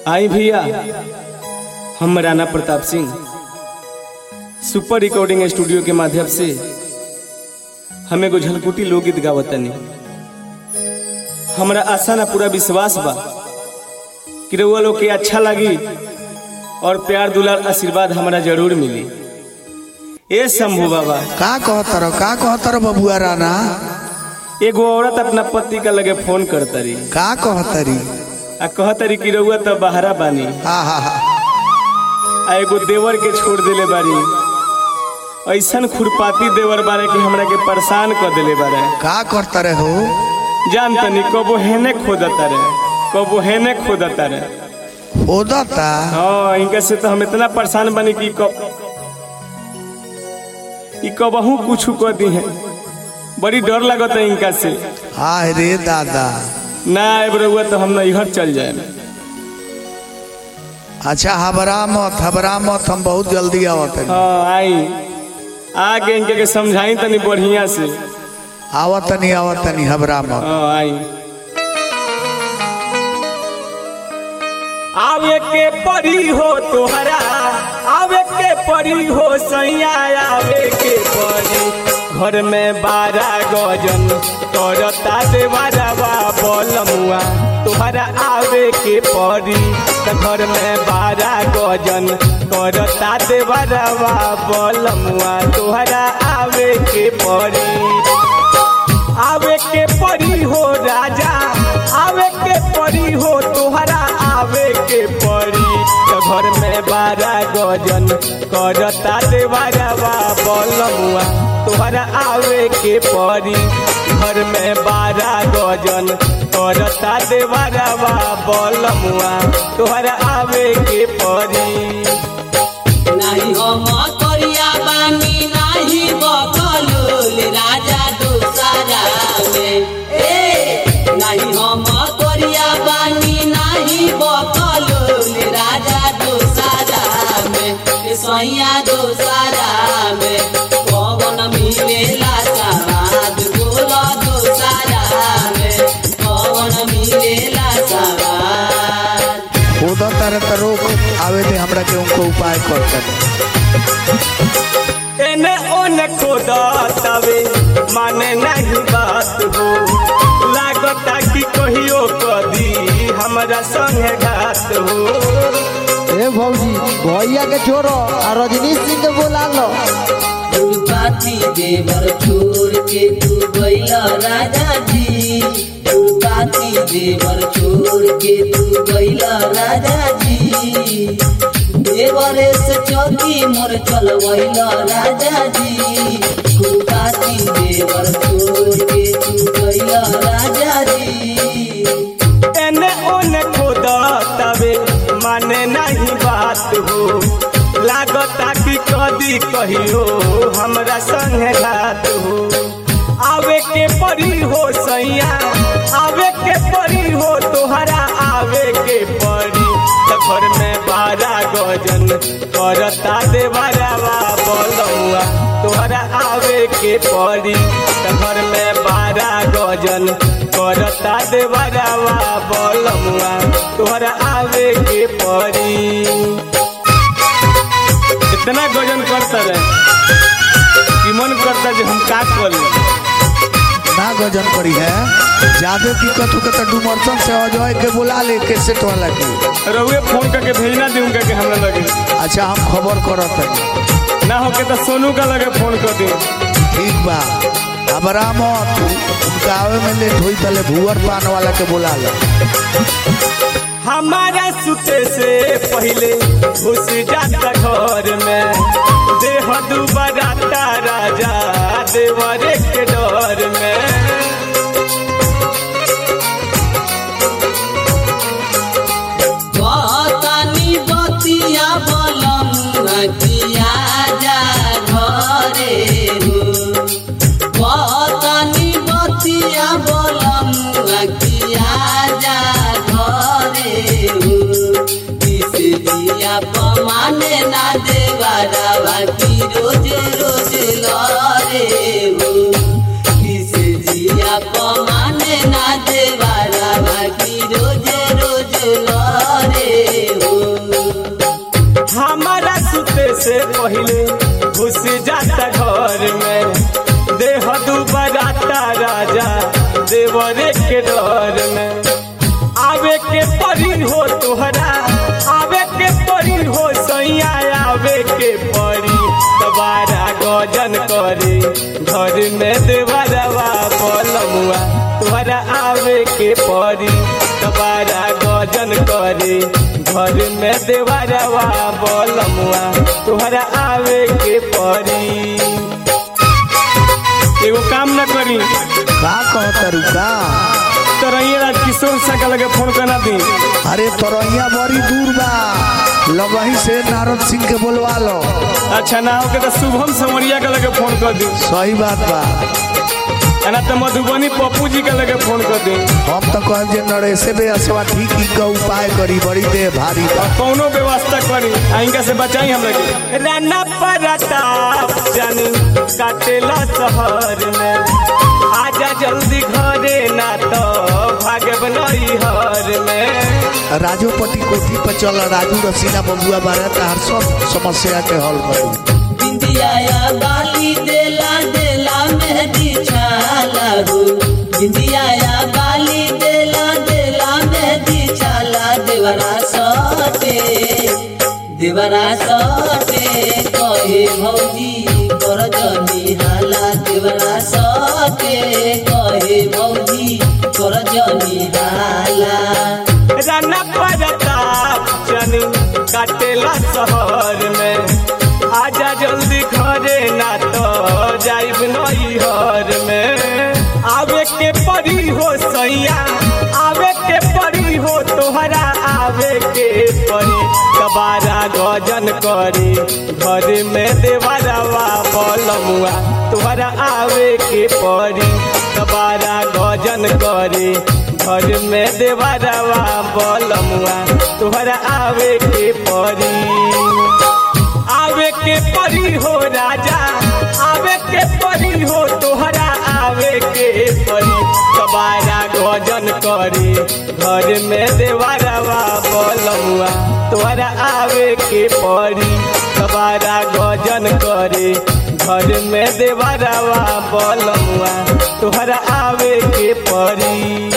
आई भैया हम Rana Pratap Singh super recording studio के माध्यम से हमें एगो झलकुटी लोकगीत गावतनी हमरा आशा ना पूरा विश्वास बा कि रउआ लोग के अच्छा लगी और प्यार दुलार आशीर्वाद हमरा जरूर मिली ए शंभू बाबा का कहतर का कहतर बबुआ राना एगो औरत अपना पति का लगे फोन करतरी का कहतरी आ कहतरी कि रउआ तो बहरा बानी हा हा हा आ एगो देवर के छोड़ देले बारी ऐसन खुरपाती देवर बारे कि हमरा के परेशान कर देले बारे का करतर हो जान तनी कबो हेने खोदता रे कबो हेने खोदता रे ओदता हाँ इनका से तो हम इतना परेशान बनी कि कब ई कबहू कुछ कर दी है बड़ी डर लगता है इनका से हाय रे दादा ना आए रहुआ तो हम नैहर चल जाए अच्छा हबरा मत हबरा मत हम बहुत जल्दी आवत हाँ आई आगे इनके के समझाई तनी बढ़िया से आवतनी आवतनी हबरा मत हाँ आई आवे के परी हो तोहरा आवे के परी हो सैया आवे के परी घर में बारह गजन करता देवरवा बलमुआ तोहरा आवे के परी त घर में बारह गजन करता देवरवा बलमुआ तोहरा आवे के परी आवे के परी हो राजा आवे के परी हो तोहरा आवे के परी तो घर में बारह गजन करता देवरवा बलमुआ तोहरा आवे के परी घर में बारह गजन करता देवरवा बलमुआ तोहरा आवे के परी नाही हम करिया बानी नाही बकलोल राजा दोसारा में ए नाही हम करिया बानी नाही बकलोल राजा दोसारा में ए सैया दोसारा में पवन मिलेला सवाद बोला दोसारा में पवन मिलेला सवाद ओदता रे त रोक आवे दे हमरा के उनको उपाय करतर एने ओने खोदा तवे माने नहीं बात हो लागता कि कहियो कदी हमरा संगे घात हो ए भौजी भैया के छोड़ो आ रजनीश सिंह के बोला लो फूलपाती देवर छोड़ के तू गैला राजा जी फूलपाती देवर छोड़ के तू गैला राजा जी देवरे से चौकी मोर चलवैला राजा जी फूलपाती देवर छोड़ के तू गैला राजा जी एने ओने खोदा तवे माने नहीं बात हो लागता कि कदी कहियो हमरा संगे घात हो आवे के परी हो सैया आवे के परी हो तोहरा आवे के परी त घर में बारह गजन करता देवरवा बलौआ तोहरा आवे के परी त घर में बारह गजन करता देवरवा बलमुआ तोहरा आवे के परी इतना गजन करता रहे कि मन करता जे हम का करी ना गजन करी है ज्यादा दिक्कत हो के त डुमरसन से अजय के बुला ले के सेट वाला के रउए फोन करके भेजना दी उनका के हमरा लगे अच्छा हम खबर करत हनी ना हो के तो सोनू का लगे फोन कर दी ठीक बा हबरा मत उनका आवे में लेट होई तले भुअर पान वाला के बुला लो हमारा सुते से पहले घुस जाता घर में देह दुबराता राजा देवरे के डर में बतानी बतिया बलम किया जा घरे हो बतानी बतिया बलम किया जा घरे हो किस दिया पमाने ना देवारा की रोज रोज लरे हो किस दिया पमाने ना देवारा की रोज रोज लरे रहता राजा देवरे के डर में आवे के परी हो तोहरा आवे के परी हो सैया आवे के परी दोबारा गजन करे घर में देवरवा बोलमुआ तोहरा आवे के परी दोबारा गजन करे घर में देवरवा बोलमुआ तोहरा आवे के परी एगो काम न करी का कहता रुका तरैया राज किशोर सा के लगे फोन करना दी अरे तोरैया बड़ी दूर बा लगही से नारद सिंह के बोलवा लो अच्छा ना होके तो शुभम समरिया के लगे फोन कर दी सही बात बा ना तो मधुबनी पप्पू जी के लगे फोन कर दी हम तो कहब जे नरेशे बे असवा ठीक ही का उपाय करी बड़ी देह भारी बा कौनो व्यवस्था करी आ इनका से बचाई हम लगे राना परताप जानी काटेला शहर में आजा जल्दी घरे ना तो भागे बनई हर में राजोपति कोठी पर चल राजू रसीना बबुआ बारे तार सब समस्या के हल करी बिंदिया बाली देला देला मेहंदी छाला हो बिंदिया बाली देला देला मेहंदी छाला देवरा सटे देवरा सटे कहे भौजी कर जनी हाला देवरा सटे कहे भौजी कर जनी हाला राना परताप जानी काटेला शहर में आजा जल्दी घरे ना तो जाइब नई हर में आवे के परी हो सैया आवे के परी हो तोहरा आवे के परी कबारा गजन करी घर में देवरवा बलमुआ तोहरा आवे के परी कबारा गजन करी घर में देवरवा बलमुआ तोहरा आवे के परी आवे के परी हो राजा आवे के परी हो तोहरा आवे के परी कबारा गजन करे घर में देवरवा बलमुआ तोहरा आवे के परी कबारा गजन करे घर में देवरवा बलमुआ तोहरा आवे के परी